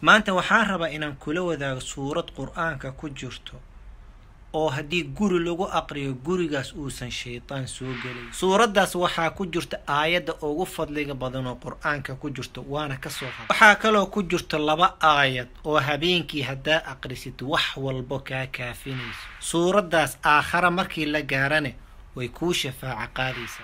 maanta waxaan rabaa inaan kula wadaago suurad qur-aanka ku jirto oo haddii guri lagu aqriyo gurigaas uusan shaydaan soo gelay suuraddaas waxaa ku jirta aayadda ugu fadliga badan oo qur-aanka ku jirto waana kasoo hada waxaa kaloo ku jirta laba aayad oo habeenkii haddaa aqrisid wax walbo kaa kaafinayso suuraddaas aakhara markii la gaarane way kuu shafaaca qaadaysaa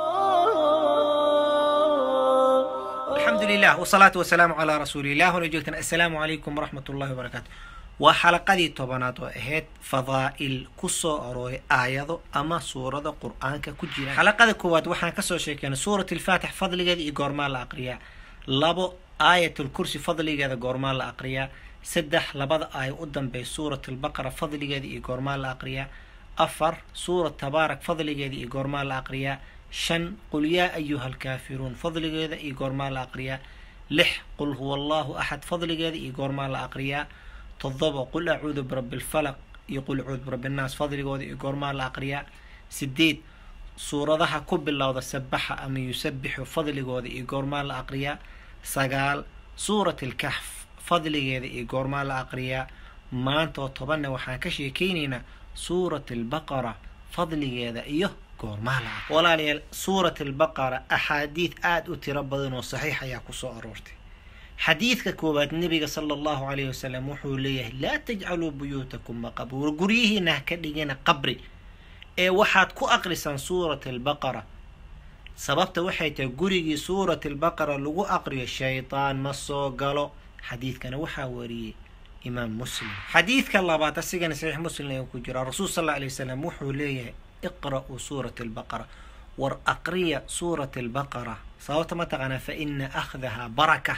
alxamdu lilah wsalaatu wasalaamu calaa rasuulilah wala joogtan assalaamu calaykum waraxmat ullahi wabarakaatu waa xalaqadii tobanaad oo ahayd fadaa'il ku soo arooray aayado ama suurada qur-aanka ku jira xalaqada koowaad waxaan kasoo sheekeynay suurat alfaatix fadligeeda iyo goormaa la aqriyaa labo aayatulkursi fadligeeda goormaa la aqriyaa saddex labada aaya u dambeey suurat albaqara fadligeeda iyo goormaa la aqriyaa afar suurat tabaarak fadligeeda iyo goormaa la aqriyaa shan qul yaa ayuha alkaafiruun fadligeeda iyo goormaa la aqriyaa lix qul huwa allahu axad fadligeeda iyo goormaa la aqriyaa todoba qul acuudu birabbi lfalaq iyo qul acuudu birabbi nnaas fadligooda iyo goormaa la aqriyaa sideed suuradaha ku bilowda sabaxa ama yusabixu fadligooda iyo goormaa la aqriyaa sagaal suurat alkaxf fadligeeda iyo goormaa la aqriyaa maanta oo tobanna waxaan ka sheekeynaynaa suurat albaqara fadligeeda iyo goormaa la aqriya walaalayaal suurat albaqara axaadiid aada u tiro badan oo saxiix ayaa kusoo aroortay xadiidka koowaad nebiga sala allahu calayhi wasalam wuxuu leeyahay laa tajcaluu buyuutakum maqabuura guryihiina ha ka dhigina qabri ee waxaad ku aqrisaan suurat albaqara sababta waxay tahay gurigii suurat albaqara lagu aqriyo shaydaan ma soo galo xadiidkana waxaa wariyey imaam muslim xadiidka labaad asigana saxiix muslim ayuu ku jiraa rasuul sal alla alay wasalam wuxuu leeyahay iqra'uu suurat albaqara war aqriya suurat albaqara sababta ma taqaanaa fa ina akhdahaa baraka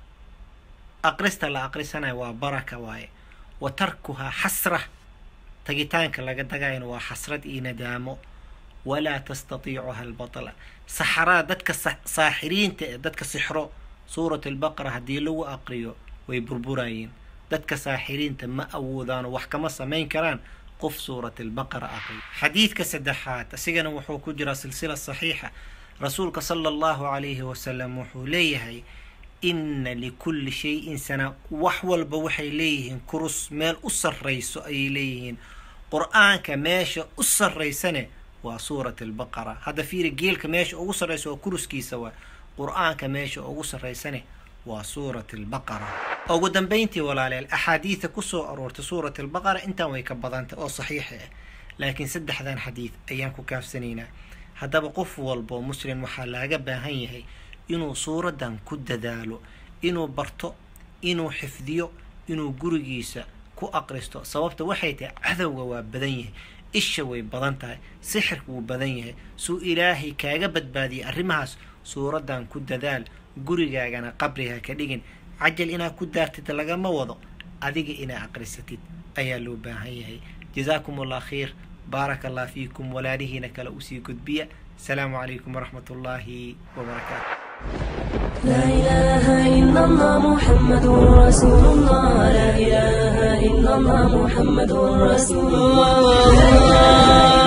aqrista la aqrisanayo waa baraka waaye wa tarkuhaa xasra tagitaanka laga dagayana waa xasrad iyo nadaamo walaa tastatiicuha albatla saxaraa dadka saaxiriinta ee dadka sixro suurat albaqara haddii lagu aqriyo way burburayeen dadka saaxiriinta ma awoodaano wax kama samayn karaan qof suurat albaqara aqriyo xadiidka saddexaad asigana wuxuu ku jiraa silsila saxiixa rasuulka sala allahu calayhi wasalam wuxuu leeyahay inna likulli shay-in sana wax walba waxay leeyihiin kurus meel u sarrayso ayay leeyihiin qur-aanka meesha u sarraysane waa suurat albaqara hadda fiiri geelka meesha ugu sarraysa waa kuruskiisa waa qur-aanka meesha ugu sarraysane waa suurat albaqara ugu dambeyntii walaaleel axaadiida kusoo aroortay suurat albaqara intaan way ka badantay oo saxiixa ah laakiin saddexdan xadiid ayaan ku kaafsanaynaa haddaba qof walboo muslim waxaa laaga baahan yahay inuu suuraddan ku dadaalo inuu barto inuu xifdiyo inuu gurigiisa ku aqristo sababta waxay tahay cadowga waa badan yahay isha way badan tahay sixirka wuu badan yahay suu ilaahay kaaga badbaadiyay arrimahaas suuraddan ku dadaal gurigaagana qabriga ka dhigin cajal inaad ku daartid lagama wado adiga inaad aqrisatid ayaa loo baahan yahay jazaakum allah khayr baaraka allah fiikum walaalihiina kale usii gudbiya asalaamu calaykum waraxmat ullaahi wabarakaatu لا إله إلا الله محمد رسول الله لا إله إلا الله محمد رسول الله